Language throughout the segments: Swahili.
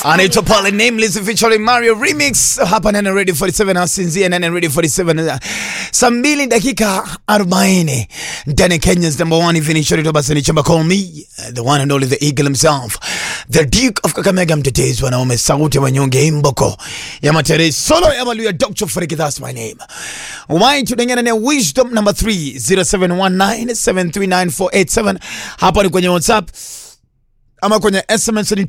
anaitwa pale Nameless featuring Mario Remix hapa Nene Radio 47 asinzia Nene Radio 47 saa mbili dakika 40 ndani Kenya's number one finisher to basi ni chamba call me the one and only the eagle himself the duke of Kakamega mtetezi wanaume sauti ya wanyonge imboko ya matere solo ya maluya Dr. Freak that's my name why tudengana na wisdom number 3 0719739487 hapa ni kwenye WhatsApp ama kwenye SMS ni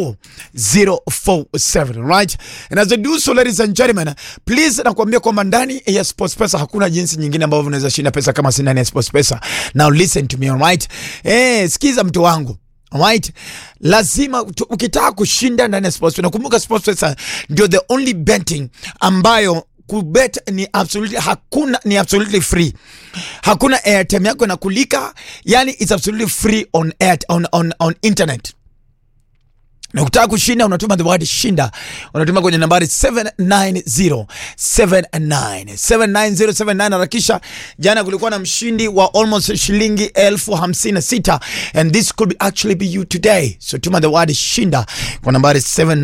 24047 right and as I do so ladies and gentlemen please nakwambia kwamba ndani ya Sports Pesa hakuna jinsi nyingine ambavyo unaweza shinda pesa kama si ndani ya Sports Pesa now listen to me alright eh sikiza mtu wangu Alright, lazima tu- ukitaka kushinda ndani ya sports nakumbuka sports pesa ndio the only betting ambayo kubet ni absolutely hakuna ni absolutely free hakuna airtime yako inakulika yani it's absolutely free on air, on, on, on internet na ukitaka kushinda unatuma the word shinda unatuma kwenye nambari 79079 79079 harakisha jana kulikuwa na mshindi wa almost shilingi elfu hamsini na sita and this could be actually be you today so tuma the word shinda kwa nambari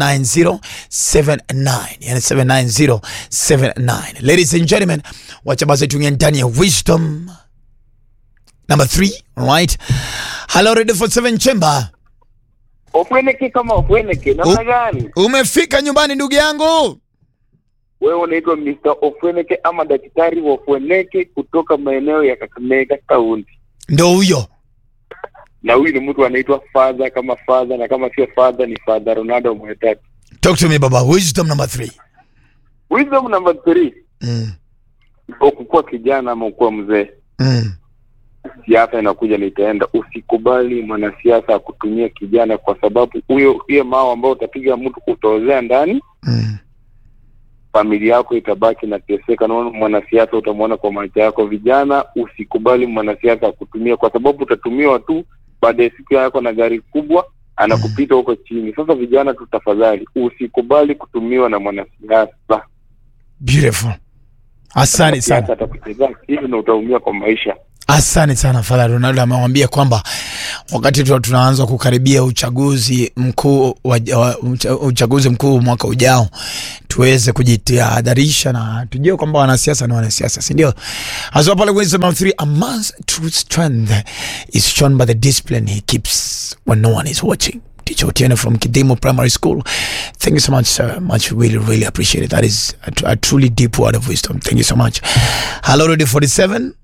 79079 yani 79079 ladies and gentlemen wacha basi tuingie ndani ya wisdom number 3 right hello radio for 7 chamber Ofweneke kama ofweneke namna gani? Umefika nyumbani ndugu yangu. Wewe unaitwa Mr. Ofweneke ama daktari wa Ofweneke kutoka maeneo ya Kakamega Kaunti, Ndo huyo. na huyu ni mtu anaitwa father kama father, na kama sio father ni father Ronaldo Mwetatu. Talk to me baba. Wisdom number three. Wisdom number three, Mm. ukukuwa kijana ama ukuwa mzee, Mm. siasa inakuja na itaenda. Usikubali mwanasiasa akutumia kijana, kwa sababu huyo hiyo mao ambao utapiga mtu utaozea ndani Mm. familia yako itabaki na teseka. Naona mwanasiasa utamwona kwa macho yako. Vijana, usikubali mwanasiasa akutumia, kwa sababu utatumiwa tu, baada ya siku yako na gari kubwa anakupita huko chini. Sasa vijana tu, tafadhali usikubali kutumiwa na mwanasiasa. Beautiful. Asante Siasa sana. atakuchezea akili na utaumia kwa maisha. Asante sana Father Ronaldo amewambia kwamba wakati tu tunaanza kukaribia uchaguzi mkuu wa, wa, ucha- uchaguzi mkuu mwaka ujao tuweze kujitahadharisha na tujue kwamba wanasiasa ni wanasiasa, si ndio? Hasa pale wisdom number three, a man's true strength is shown by the discipline he keeps when no one is watching. Teacher Otieno from Kidimo Primary School. Thank you so much, sir. Much really, really appreciate it. That is a, tr- a truly deep word of wisdom. Thank you so much. Hello, Radio 47.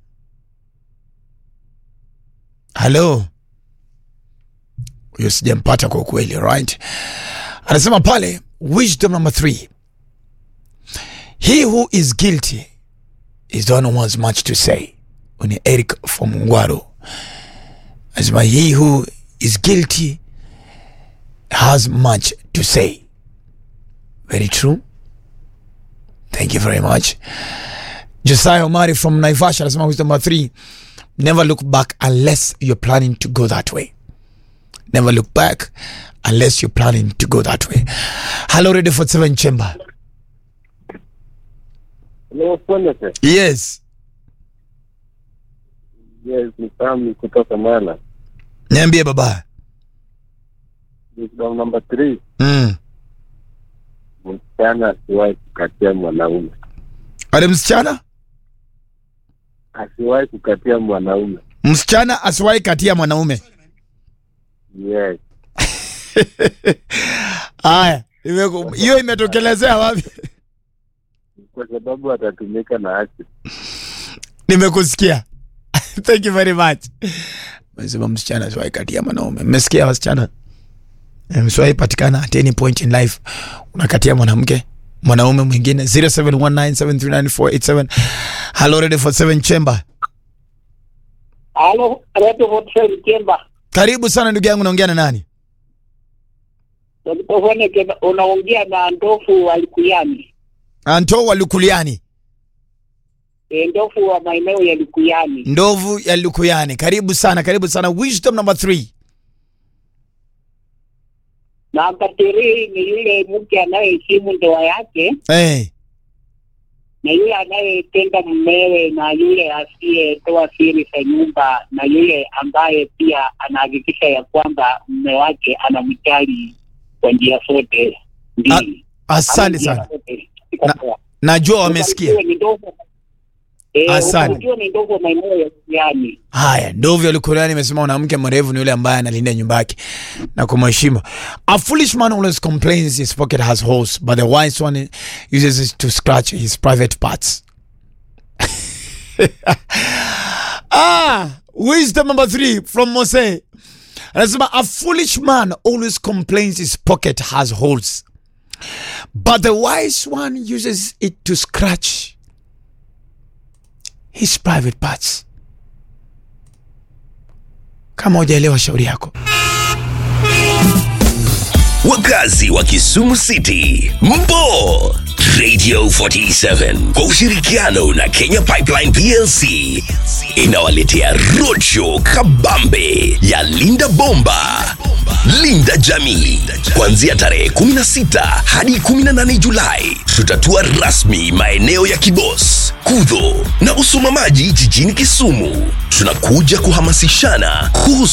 Hello. Huyo sijampata kwa ukweli, right? Anasema pale wisdom number three. He who is guilty is the one who has much to say. Ni Eric from Ngwaro. Anasema he who is guilty has much to say. Very true. Thank you very much. Josiah Omari from Naivasha anasema wisdom number three. Never look back unless you're planning to go that way. Never look back unless you're planning to go that way. Hello, Radio 47 Chamber. Ofweneke, Yes. yes, ni Sami kutoka Mala. Niambie baba. Wisdom number three, Mm. msichana asiwahi kukatia mwanaume, Ale msichana? asiwahi kukatia mwanaume. Msichana asiwahi katia mwanaume. Yes. Haya, imeku- hiyo imetokelezea wapi? kwa sababu atatumika na haki. Nimekusikia. Thank you very much. Mesema msichana asiwahi katia mwanaume. Mmesikia wasichana? Eh, Msiwahi patikana at any point in life unakatia mwanamke mwanaume mwingine 0719739487 Hello Radio 47 Chamber. Halo, Radio Hotel Kemba. Karibu sana ndugu yangu, naongea na nani? Ulipofanya Kemba, unaongea na ndofu wa Likuyani. Anto wa Lukuliani, E, ndofu wa maeneo ya Likuyani. ndovu ya Lukuyani. Karibu sana, karibu sana. Wisdom number 3. Na katiri ni yule mke anayeheshimu ndoa yake Eh, na yule anayetenda mmewe na yule asiyetoa siri za nyumba na yule ambaye pia anahakikisha ya kwamba mme wake anamjali kwa njia zote mbili. asante Ama njia sana zote. Na- najua wamesikia Ubarikiwe ni ndogo. Eh, Asante. ubarikiwe ni ndogo maeneo ya yani. haya ndovyo likuliani imesema mwanamke mrefu ni yule ambaye analinda nyumba yake na kumheshimu a foolish man always complains his pocket has holes but the wise one uses it to scratch his private parts ah wisdom number three from mose anasema a foolish man always complains his pocket has holes but the wise one uses it to scratch his private parts kama hujaelewa shauri yako wakazi wa Kisumu City, mpo Radio 47 kwa ushirikiano na Kenya Pipeline PLC inawaletea roadshow kabambe ya Linda Bomba, Linda Jamii, kuanzia tarehe 16 hadi 18 Julai. Tutatua rasmi maeneo ya Kibos, Kudho na Usumamaji jijini Kisumu. Tunakuja kuhamasishana kuhusu